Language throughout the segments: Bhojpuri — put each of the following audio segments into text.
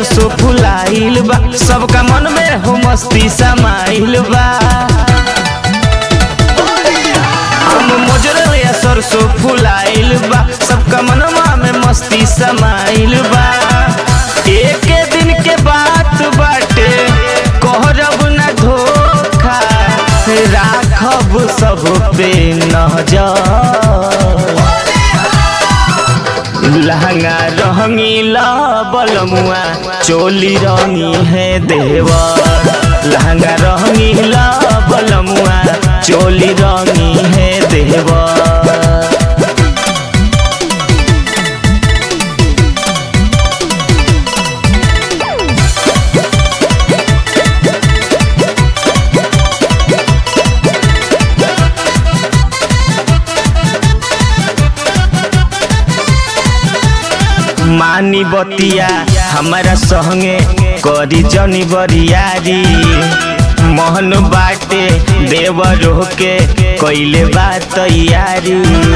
सरसों फुलाइल बा सबका मन में हो मस्ती समाइल बा हम मोजरल या सरसों फुलाइल बा सबका मनवा में मस्ती समाइल बा एक दिन के बात बाटे कहरब न धोखा राखब सब पे नजर लहंगा रंगीला बलमुआ चोली रंगी है देवा लहंगा रंगीला बलमुआ चोली रंगी है देवा मानी बतिया हमारा संगे करी जनी बरियारी मोहन बाटे देवर के कैले बा तैयारी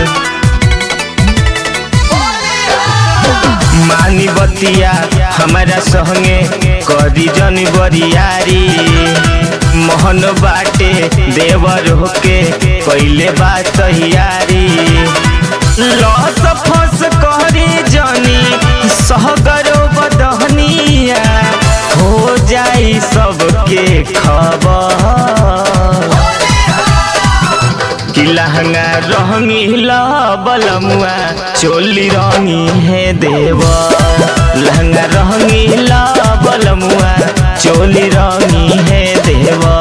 मानी बतिया हमारा संगे करी जनी बरियारी मोहन बाटे देवर के कैले बा तैयारी लस फस करी जनी सहगरो बदहनिया हो जाई सबके खबर कि लहंगा रंगीला बलमुआ चोली रंगी है देव लहंगा रंगीला बलमुआ चोली रंगी है देवा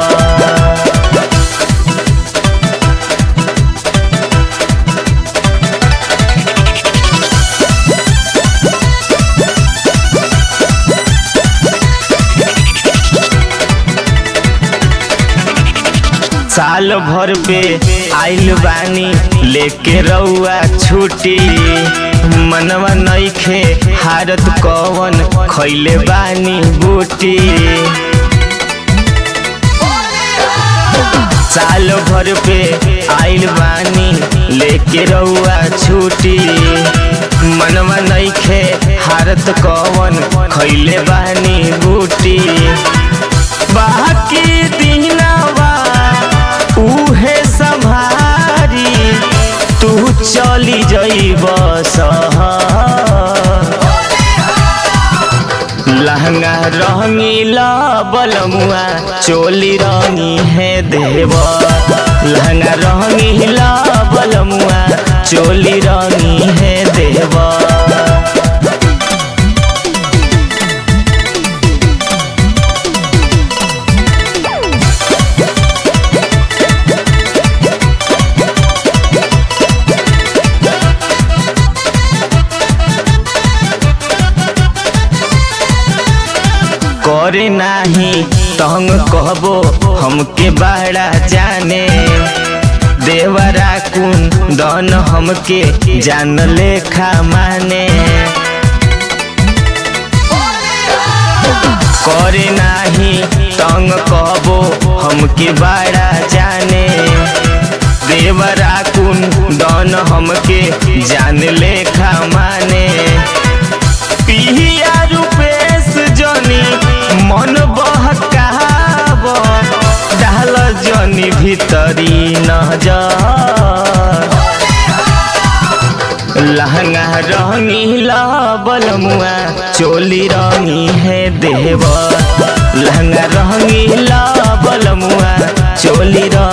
साल भर पे आइल बानी लेके रउआ छुट्टी मनवा नइखे हारत कवन खैले बानी बूटी साल भर पे आइल बानी लेके रउआ छुट्टी मनवा नइखे हारत कवन खैले बानी बूटी बाकी दिनवा उहे संभारी तू चली जइब लहंगा रंगीला बलमुआ चोली रंगी है देव लहंगा रंगीला बलमुआ चोली रंगी है देवा करे नाही तंग कहबो हमके बड़ा जाने देवरा कुन दन हमके जान लेखा माने करे नाही तंग कहबो हमके बड़ा जाने देवरा कुन दन हमके जान लेखा माने पिहिया रूपेश जनी मन बहकाब डाल जनी भीतरी नजर लहंगा रंगीला बलमुआ चोली रंगी है देव लहंगा रंगीला बलमुआ चोली रंगी